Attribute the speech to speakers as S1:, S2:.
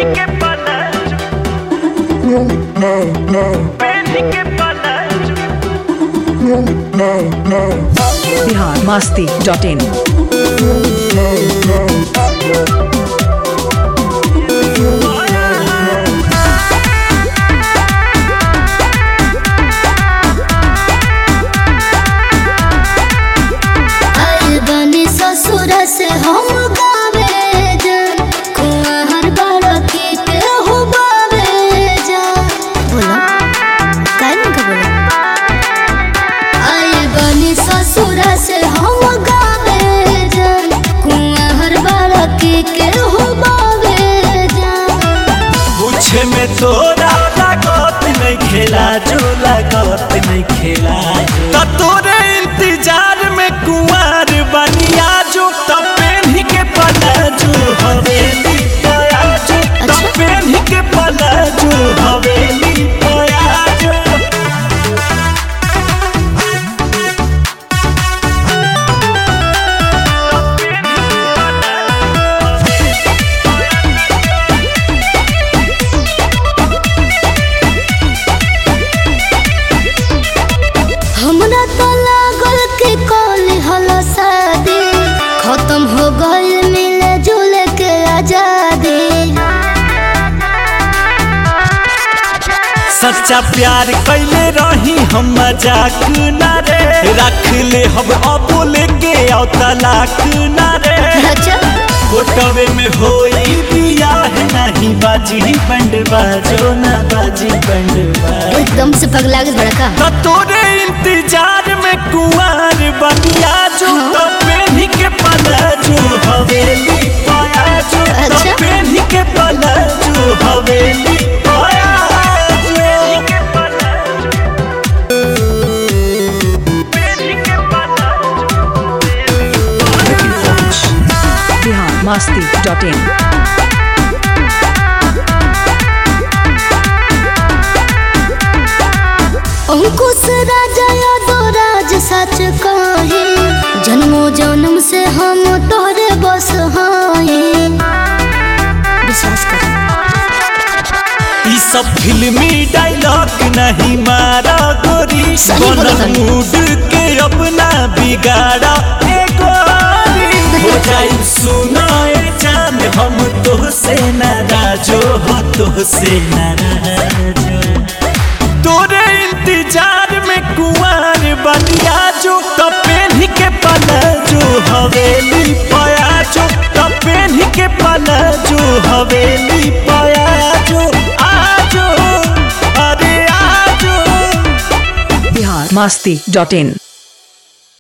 S1: que palacio. Penny que palacio.
S2: Bihar Masti dot in
S3: आइल बनी ससुर से हम गावे जान कुआं हर बार के के हो बावे जान बोला काहे नहीं का बोला आइल बनी ससुर से हम गावे जान कुआं हर बार के के हो बावे जान
S1: पूछे में तोरा लागत नहीं खेला जो लागत नहीं खेला तो तोरे इंतजार में कुंवर बनिया जो तो पेन्ही के पला जो हवेली पया जो तो
S3: अच्छा।
S1: पेन्ही के पला जो हवेली पया जो
S3: हमरा तो लागल कि कल हलो शादी खत्म हो गइल मिले जुले के आजादी
S1: सच्चा प्यार कैले रही हम मजाक ना रे रख ले हम अबोल के आओ तलाक ना रे
S3: अच्छा
S1: कोटवे में होई बियाह नहीं बाजी बंड बाजो ना बाजी बंड बाजो
S3: एकदम से पगला गइल बड़ा का
S1: तो तोरे इंतजार में कुंवर बनिया जो तो पेन्ही के पला जो हवेली पाया जो तो
S3: अच्छा।
S1: पेन्ही के पला जो हवेली पाया जो
S2: बिहार मस्ती डॉट इन
S3: अंकुश राजा यादव राज सच कहे जन्मो जन्म से हम तोरे बस हाए विश्वास कर
S1: ई सब फिल्मी डायलॉग नहीं मारा गोरी
S3: सही बोला
S1: बनल
S3: तानी।
S1: मूड के अपना बिगाड़ा ए गोरी हो जाई सुनाए जान हम तो से नाराजो हो तो से नाराजो तोरे इंतजार में कुंवर बनिया जो तो पेन्ही के पला जो हवेली पाया जो तो पेन्ही के पला जो हवेली पाया जो आजो अरे आजो
S2: बिहार मस्ती डॉट इन